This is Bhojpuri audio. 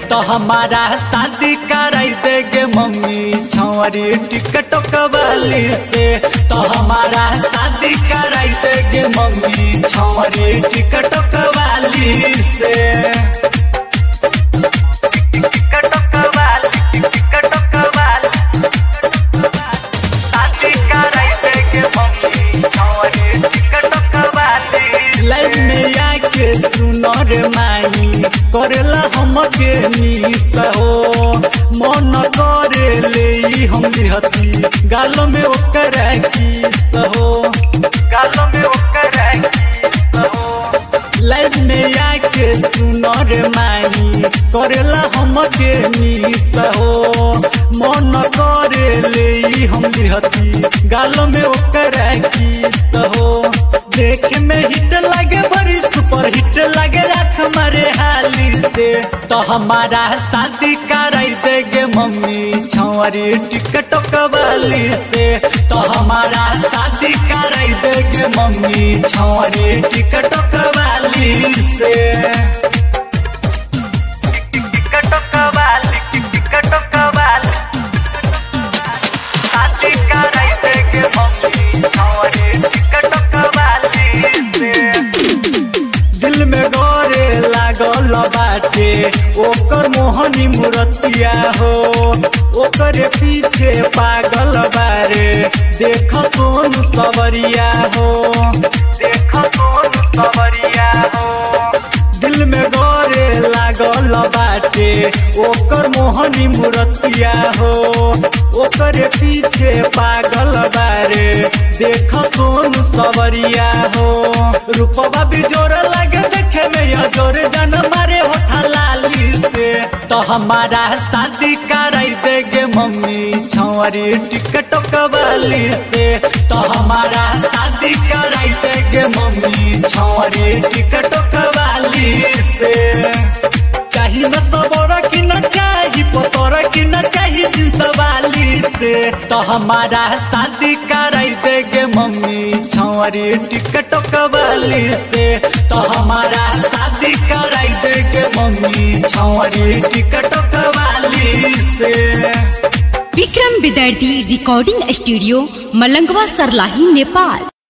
तो हमारा शादी कराई देगे मम्मी छौरी टिकट कबाली से तो हमारा शादी कराई देगे मम्मी छौरी टिकट कबाली से टिकट कबाली टिकट कबाली शादी कराई देगे मम्मी छौरी टिकट कबाली लाइफ में आके सुनो रे माई करेला हमके मिस हो मन करे ले हम हती गालो में ओकर किस हो गालो में ओकर किस हो लाइफ में आके सुनो रे माई करेला हमके मिस हो मन करे ले हम हती गालो में ओकर किस हो देख में हिट लगे बड़ी सुपर हिट लगे रात हमारे हाली से तो हमारा शादी कराई देगे मम्मी छौरी टिकट कबाली से तो हमारा शादी कराई देगे मम्मी छौरी टिकट कबाली से टिकट कबाली टिकट कबाली शादी कराई देगे मम्मी छौरी टिकट कबाली से दिल में गोरे लागल बाटे ओकर मोहनी मूर्तिया हो ओकर पीछे पागल बारे देख सोन सवरिया हो देख सोन सवरिया हो दिल में गोरे लागल बाटे ओकर मोहनी मूर्तिया हो ओकर पीछे पागल बारे देख सोन सवरिया हो रूपवा भी जोर लगे देखे में या जोर जन मारे होठा लाली से तो हमारा शादी कराई देगे मम्मी छौरी टिकट कबाली से तो हमारा शादी कराई देगे मम्मी छौरी टिकट कबाली से चाही न सबोर की न चाही पतोर की न चाही जिंस वाली से तो हमारा शादी कराई देगे मम्मी छौरी टिकट कबाली से तो हमारा शादी कराई देगे मम्मी छौरी टिकट कबाली से विक्रम विद्यार्थी रिकॉर्डिंग स्टूडियो मलंगवा सरलाही नेपाल